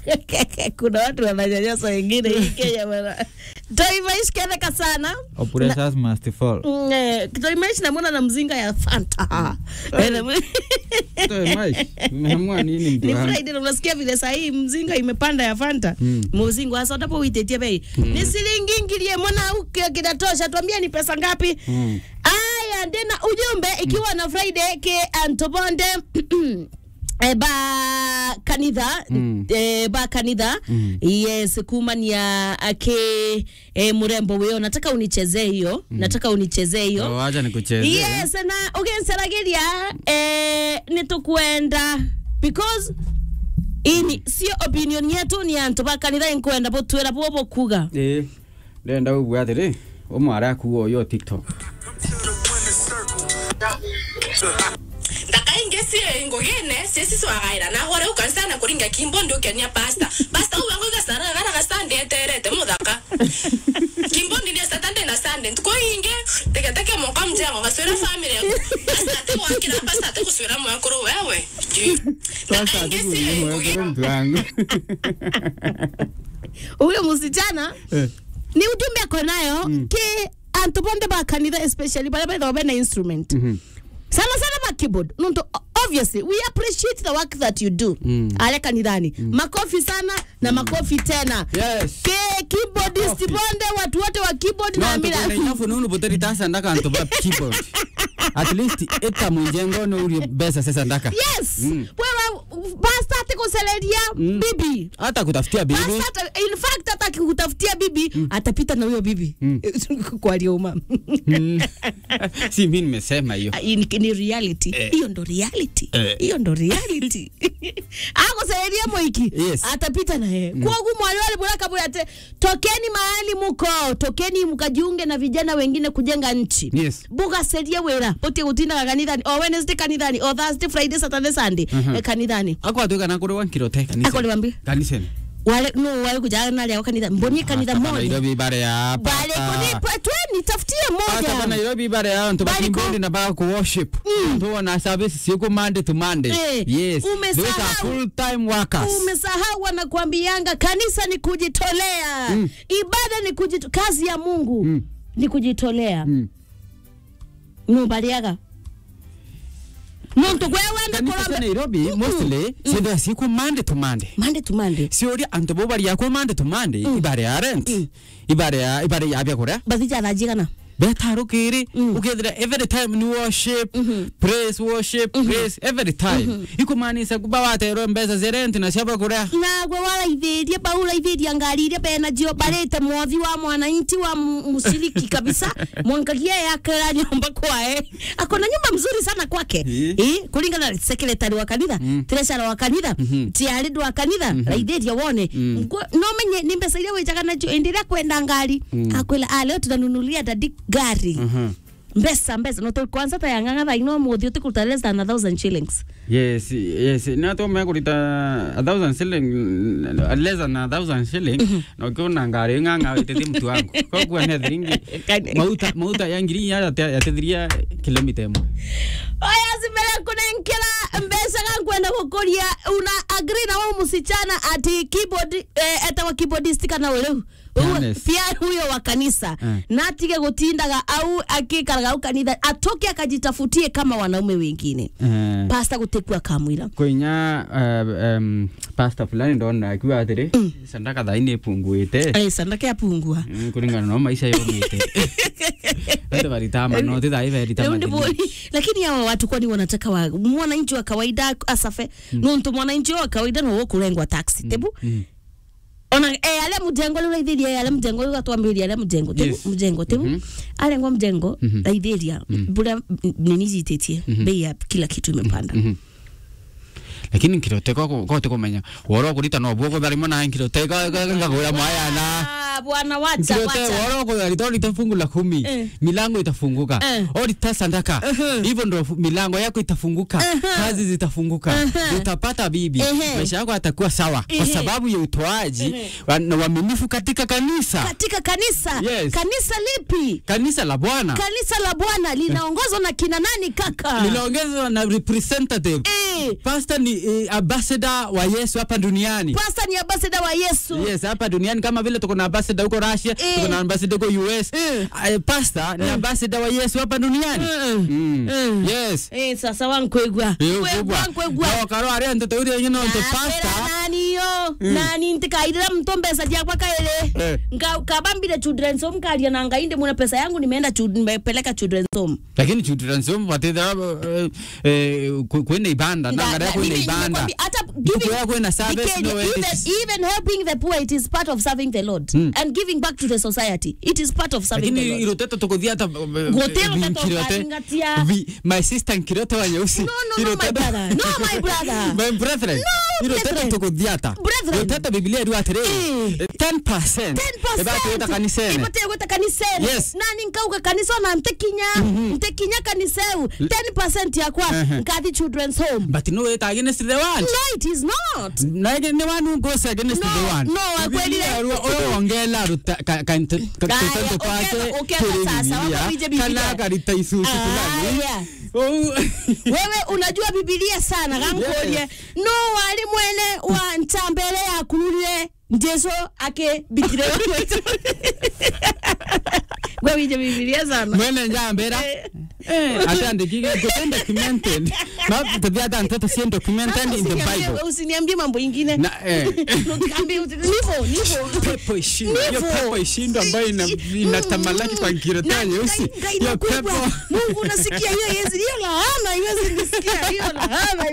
kuna watu wananyanyasa wengine hii Kenya bana. Toimaishi keneka sana Oppressors must fall. Mm, eh, Toimaishi namwona na mzinga ya Fanta Eh, Toe maisha. Umeamua nini mtu ni wangu? Friday na unasikia vile saa hii mzinga imepanda ya Fanta Mm. muzingo hasa utapo uitetie bei ni shilingi ngilie mwana uke kinatosha tuambia ni pesa ngapi Mm. aya ndena ujumbe ikiwa na Friday ke antobonde Eh, ba kanitha Mm. eh, ba kanitha Mm. yes kumania ake eh, murembo wio nataka unichezee hiyo nataka unichezee hiyo Oh, Wacha nikuchezee. yes na uginsaragiria eh, nitukwenda because ini sio opinion yetu ni antu ba kanitha inkwenda butwira bwo kuga Eh. Ndenda ubwo atiri. Umwara akuo yo TikTok. ndakaingesie ngogene sesiswagaira nagore ukanisana kuringa kimbo ndi ukenia pasta pasta ubango gasara gara gasande eterete muthaka kimbo ndi ndia satande na sande ntukoinge teketeke moka mjengo gaswira family yangu pasta ate wakira pasta ate kuswira mwakuru wewe Ji. Sasa ndakaingesie atukuo ngogene mtu wangu. huyo msichana Eh. ni ujumbe ako nayo Mm. ke antu bonde ba kanitha especially bale baithaga bena instrument Mhm. sana sana ba keyboard nuntu obviously we appreciate the work that you do Mm. ale kanithani makofi sana na makofi tena Yes. ke keyboardist Makofi. bonde watu wote wa keyboard No, na mila tukone nyafu nunu buteri tasa ndaka anto ba keyboard. At least eta munjengo no uri besa sasa ndaka. yes Mm. wewe pasta ati kuseleria Mm. bibi Hata kutafutia bibi. Basi hata in fact hata akikutafutia bibi atapita na huyo bibi Mm. kwa alioma Mm. Si mimi nimesema hiyo. ni, ni reality Eh. hiyo ndo reality Eh. hiyo ndo reality akusaidia moiki Yes. atapita na yeye mm. kwogu mwali wali bulaka bulate tokeni mahali muko tokeni mkajiunge na vijana wengine kujenga nchi Yes. bugaserie wira botie gutindaga kanithani o wednesday kanithani o thursday friday saturday sunday Mhm. eh, kanithani Akwa tuka na kuri wankiro te kanisa. Ako niwaambie. Kanisa. wale no wale kujaga nali au kanitha mboni kanitha Hapa moja Nairobi bare ya bale kunipa tweni tafutie Hata hapa moja Nairobi bare ya nto Bali ku- bakimbondi na baka ku worship. Nto na service siku Monday to Monday. Eh, Yes. umesahau. Those are full time workers. umesahau wanakuambianga kanisa ni kujitolea Mm. ibada ni kujito kazi ya mungu Mm. ni kujitolea Mm. numbaliaga muntu gwewenda Kanisa cia kurombe Nairobi mostly sida siku Monday to Monday. mande tumande Siori anto bo bari yakwa Monday to Monday ibare ya rent. Ibare ya ibare ya bya kuria. bathijananjigana betarukiri Mm. ukethira every time ni worship praise worship praise every time ikumanisa kuba waterwo mbeca cia rent na cia bakuria nagwe waraithĩrie baũraithĩria ngari iria bena jio barĩte mwothi wa mwananchi wa mu- mshiriki kabisa mwangagia yakera nyumba kwae akona nyumba mzuri sana kwake Eh. eh, kulingana na secretary wa kanitha Mm. treasurer wa kanitha tiarindo wa kanitha raithĩria wone Ngwe- no menye ni mbeca iria wĩjaga nacio ĩndĩ ĩrĩa kwenda ngari akwĩra "Ah, leo tutanunulia dadi gari mbesa mbesa no kwanza ta yang'ang'a thaa ino mũthĩ ũtĩkũruta less than a thousand shillings yes yes na to me kurita a thousand shilling uh, less than a thousand shilling no kiona ngari nganga witete mtu wangu kwa kuwa ne thiringi Kani- mauta mauta ya ngiri ya yatethiria kilomita imwe oya zimele kunenkela mbesa kankwenda kukuria una agree na wao msichana ati keyboard eh, etawa keyboardist kana uleu Yes. pia huyo wa kanisa Eh. na atige gutindaga au akikaraga au kanitha atoke akajitafutie kama wanaume wengine Eh, pasta gutekua kamwira kwinya uh, um, pasta fulani ndona akiwa atiri sandaka thaini ipunguite eh sandake apungua Mm, kulingana no maisha yomite ende varitama no tithai veritama Ndio ndipo- lakini hawa watu kwani wanataka wa, mwananchi wa kawaida asafe mm. nuntu mwananchi wa kawaida no kurengwa taxi tebu Mm. ona eh, ale mujengo rä raithä ale mujengo rä gatwambä ria ale mujengo tebu Yes. mujengo tebu Mhm. arengwa mujengo Mhm. raithä ria mbå rä a nini jitä tie bei ya kila kitu imepanda Mhm. lakini nkiroteka kote kumenya woro kurita no bwo kutharimo na nkiroteka ngagura mayana Ah, bwana wacha Nkirote wacha woro kutharita orita fungu la kumi Eh. milango itafunguka Eh. orita sandaka hivyo ndo fu- milango yako itafunguka kazi zitafunguka utapata bibi Ehe. maisha yako yatakuwa sawa kwa Ehe. sababu ya utoaji wa- na uaminifu katika kanisa katika kanisa Yes. kanisa lipi kanisa la bwana kanisa la bwana linaongozwa na kina nani kaka linaongezwa na representative eh, pastor ni eh, ambassador wa Yesu hapa duniani pasta ni ambassador wa Yesu Yes, hapa duniani kama vile tuko na ambassador huko Russia, Eh. tuko na ambassador huko US. Eh. Eh, pastor ni ambassador wa Yesu hapa duniani. Mm. Yes. eh sasa wankwegwa kwegwa kwegwa wakaro aria ntoto uri nyino nto pastor naniyo nani ntikairira mto mbesa jakwa kaele Eh. Nka- kabambire children's home karia na ngainde muna pesa yangu nimeenda chud- nimepeleka children's home lakini children's home watethera eh, ku- kwenda ibanda na ngara kwenda Mimi ibanda nimekwambia, hata giving- Kukuwa kwenda service Dikenya, no even, it is- even helping the poor it is part of serving the lord and giving back to the society it is part of serving the lakini lord iroteto tukuthia hata Gutero teto ukazingatia. my sister nkirote wa nyeusi No, no, no, my brother. No, my brother. my brethren No, iroteto brethren. tukuthia hata Brethren. iroteto biblia iri atiriri Eh. 10% 10% ebatuita kanisene Ibateye gweta kanisene Yes. nani nkauga kanisa na ntekinya ntekinya kaniseu 10% yakwa Ehe. nkathi children's home but no it against the one no it is not nage ni wanu ngose against No, the one no, akwelire. oyo ongela ruta kanto Gaya, kanto pake ukeka- ukeka sasa, wako vije Biblia. kana karita isusu fulani Aya. Oh. wewe unajua bibilia sana gankorie Yes. no wali mwene wa ntambere yakurire njeso ake bikire we wije bibilia sana mwene njambera Eh. ate andikike goten documented ma tabia hata ntoto sien documented in the Usiniambie- bible usiniambie mambo ingine na eh Niambie, nivo nivo pepo ishindwe hiyo Nivo. pepo ishindwe ambayo ina inatamalaki kwa kirota Na- nyeusi na- na hiyo inakubwa. pepo Mungu unasikia hiyo yezi hiyo laana iwezi nisikia hiyo laana